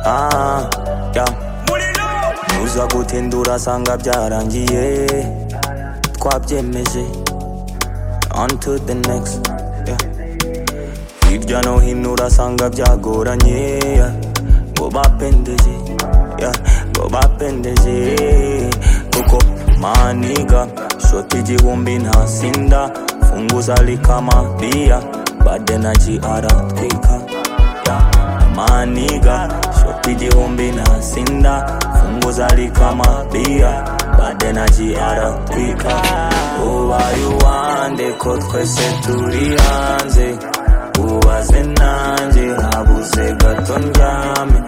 ah, yeah. muza gutindura asanga byarangiye twabyemeje on to the next yeah. hirya no hino urasanga byagoranye yeah. ngo bapendeje yeah. ngo bapendeje kuko maniga shoti igihumbi ntasinda funguza likama bia bade na gr twika yeah. maniga shoti igihumbi ntasinda funguza likama bia bade na gr twika ubaye uwande ko twese turi hanze ubaze nanjye habuze gato ndyame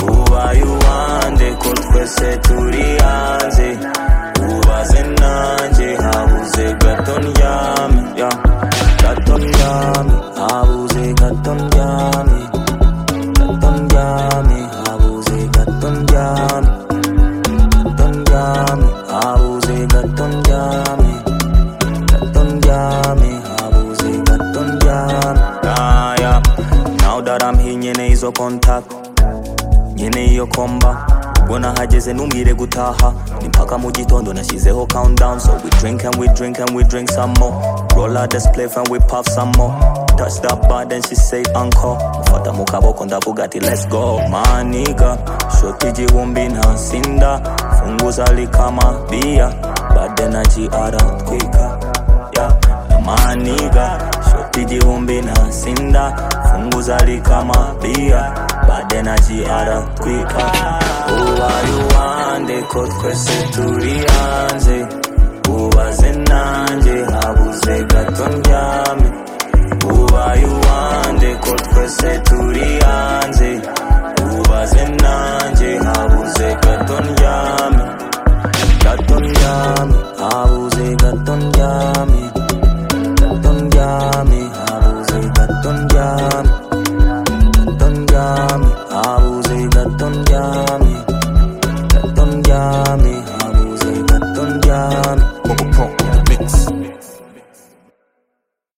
ubaye uwande ko twese turi hanze ubaze nanjye habuze gato ndyame yeah. gato ndyame habuze gato ndyame gato ndyame habuze gato ndyame gato ndyame habuze gato ndyame gato ndyame habuze gato ndyame Ah, yeah. now that I'm here nkeneye izo contact nkeneye iyo komba ubwo nahageze ntumwire gutaha ni mpaka mu gitondo nashyizeho countdown so we drink and we drink and we drink some more roll out the spliff and we puff some more touch that bar then she say uncle mufata mu kaboko ndavuga ati let's go maniga shoti igihumbi ntasinda funguza likama bia bade na gr twika yeah. maniga shoti igihumbi ntasinda funguza likama bia bade na gr twika ubaye uwande ko twese turi hanze ubaze nanjye habuze gato ndyame ubaye uwande ko twese turi hanze ubaze nanjye habuze gato ndyame gato ndyame